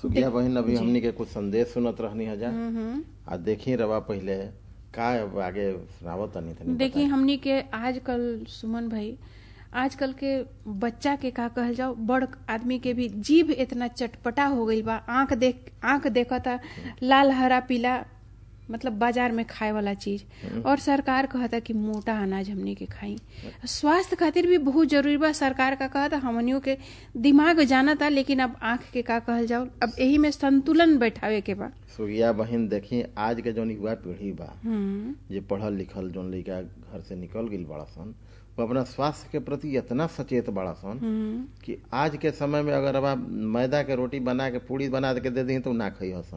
सुखिया बहन अभी हमनी के कुछ संदेश सुनत रहनी हजा हम्म आ देखी रवा पहिले का अब आगे सुनावत तनी तनी देखिए हमनी के आजकल सुमन भाई आजकल के बच्चा के का कहल जाओ बड़ आदमी के भी जीभ इतना चटपटा हो गईल बा आंख देख आंख देखता लाल हरा पीला मतलब बाजार में खाए वाला चीज और सरकार कहता कि मोटा अनाज हमनी के खाई स्वास्थ्य खातिर भी बहुत जरूरी बा सरकार का कहता हमनियों के दिमाग जानता लेकिन अब आंख के का कहल जाओ अब यही में संतुलन बैठावे के बा सुखिया बहन देखी आज के जौन युवा पीढ़ी बा हम्म जे पढ़ल लिखल जौन लड़का घर से निकल गईल बड़ा सन वो अपना स्वास्थ्य के प्रति इतना सचेत बड़ा सन हम्म कि आज के समय में अगर अब आप मैदा के रोटी बना के पूड़ी बना के दे दी तो उ ना खई हसन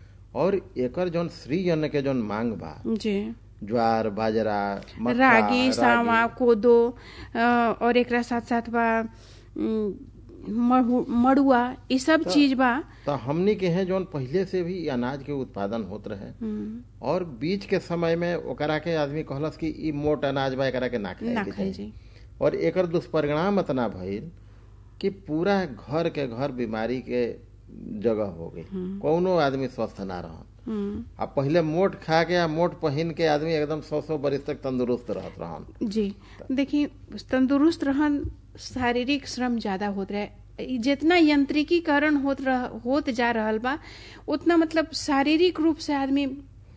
और एकर जौन श्री अन्न के जौन मांग बा जी ज्वार बाजरा मक्का, रागी सावा कोदो अ, और एकरा साथ साथ बा उम, महु- मड़ुआ ये सब चीज बा तो हमनी के हैं जौन पहले से भी अनाज के उत्पादन होत रहे हम्म, और बीच के समय में ओकरा के आदमी कहलस कि ई मोट अनाज बा एकरा के ना खाए ना के खाई चाही। जी और एकर दुष्परिणाम इतना भइल कि पूरा घर के घर बीमारी के जगह हो गई कौनो आदमी स्वस्थ ना रहन हम्म, आ पहिले मोट खा के आ मोट पहिन के आदमी एकदम सौ सौ बरिस तक तंदुरुस्त रहत रहन जी देखिए तंदुरुस्त रहन शारीरिक श्रम ज्यादा होत रहे ई जितना यंत्रिकीकरण होत रह, होत जा रहल बा उतना मतलब शारीरिक रूप से आदमी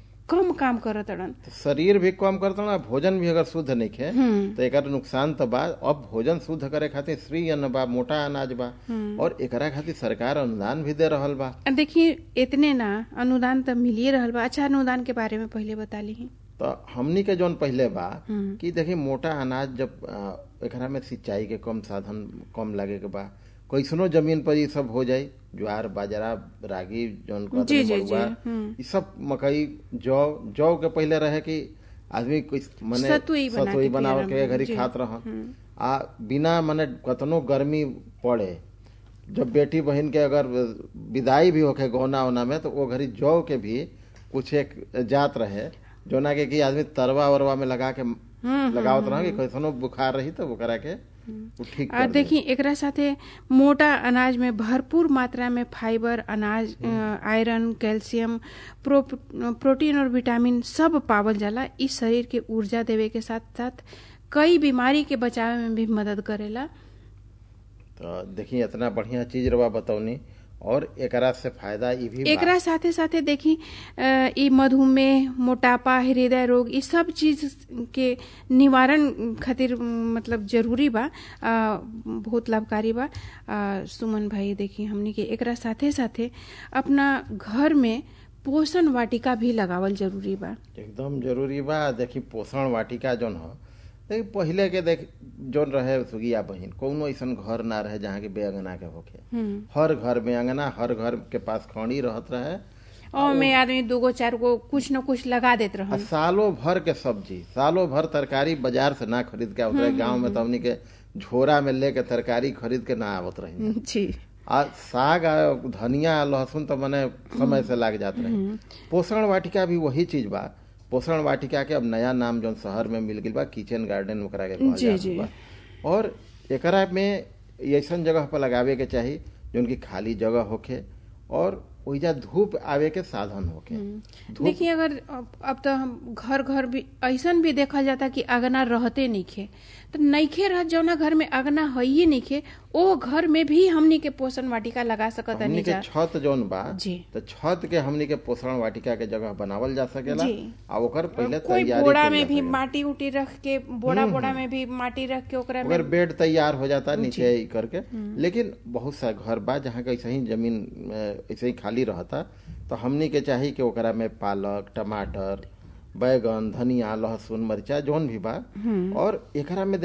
कम काम करत रहन तो शरीर भी कम करता ना भोजन भी अगर शुद्ध नहीं खे हम्म तो एकर नुकसान तो बा अब भोजन शुद्ध करे खातिर श्री अन्न बा मोटा अनाज बा और एकरा खातिर सरकार अनुदान भी दे रहल बा आ देखिए इतने ना अनुदान तो मिलिए रहल बा अच्छा अनुदान के बारे में पहले बता ली तो हमनी के जौन पहले बा हम्म। कि देखी मोटा अनाज जब अ, एकरा में सिंचाई के कम साधन कम लगे के बा कैसनो जमीन पर ये सब हो जाई ज्वार बाजरा रागी जौन कहत जी, रहे जी, मड़ुआ, जी, हम्म। ई सब मकई जौ जौ के पहले रहे कि आदमी कुछ मने सतुई बना के बनाव के पियला, घरी जी, खात रहन आ बिना मने कतनो गर्मी पड़े जब बेटी बहन के अगर विदाई भी होके गौना ओना में तो वो घरी जौ के भी कुछ एक जात रहे जोना के कि आदमी तरवा वरवा में लगा के लगावत रह कि कैसनो बुखार रही तो ओकरा के उ ठीक आ कर दे। देखिए एकरा साथे मोटा अनाज में भरपूर मात्रा में फाइबर अनाज अ, आयरन कैल्शियम प्रो, प्रोटीन और विटामिन सब पावल जाला इ शरीर के ऊर्जा देवे के साथ साथ कई बीमारी के बचावे में भी मदद करेला तो देखिए इतना बढ़िया चीज रवा बतौनी और एकरा से फायदा ई भी बा। एकरा साथे साथे देखी अ, इ मधुमेह मोटापा हृदय रोग इ सब चीज के निवारण खातिर म, मतलब जरूरी बा अ, बहुत लाभकारी बा अ, सुमन भाई देखी हमनी के एकरा साथे साथे अपना घर में पोषण वाटिका भी लगावल जरूरी बा एकदम जरूरी बा देखी पोषण वाटिका जौन ह देखी पहिले के देख जौन रहे सुगिया बहिन कौनो ऐसन घर ना रहे जहाँ के बेअंगना के होखे हम्म हर घर में अंगना हर घर के पास खड़ी रहत रहे और में आदमी दूगो चार गो कुछ न कुछ लगा देत आ रहन सालों भर के सब्जी सालों भर तरकारी बाजार से ना खरीद के आवत रहे गाँव में तो हमनी के झोरा में लेके तरकारी खरीद के ना आवत रही जी आ साग आ धनिया आ लहसुन तो मने समय से लाग जात रहे पोषण वाटिका भी वही चीज बा पोषण वाटिका के अब नया नाम जौन शहर में मिल गई बा किचन गार्डन ओकरा के कहल जी, जात जी। बा और एकरा में ऐसन जगह पर लगावे के चाही जौन की खाली जगह होखे और ओइजा धूप आवे के साधन होखे धूप देखिए अगर अब अब तो हम घर घर भी ऐसन भी देखल जाता कि अगना रहते नइखे तो नइखे रह जौना घर में अगना हइये नइखे ओ घर में भी हमनी के पोषण वाटिका लगा सकत हमनी के जा छत जौन बा जी। तो छत के हमनी के पोषण वाटिका के जगह बनावल जा सकेला जी। आ ओकर पहले कोई तैयारी बोड़ा कइल में जा भी सकेला। माटी उटी रख के बोड़ा बोड़ा में भी माटी रख के ओकरा में अगर बेड तैयार हो जाता नीचे ही करके लेकिन बहुत सा घर बा जहाँ के ऐसे ही जमीन अ, ऐसे ही खाली रहता तो हमनी के चाही कि ओकरा में पालक टमाटर बैगन धनिया लहसुन मरिचा जौन भी बा और एकरा में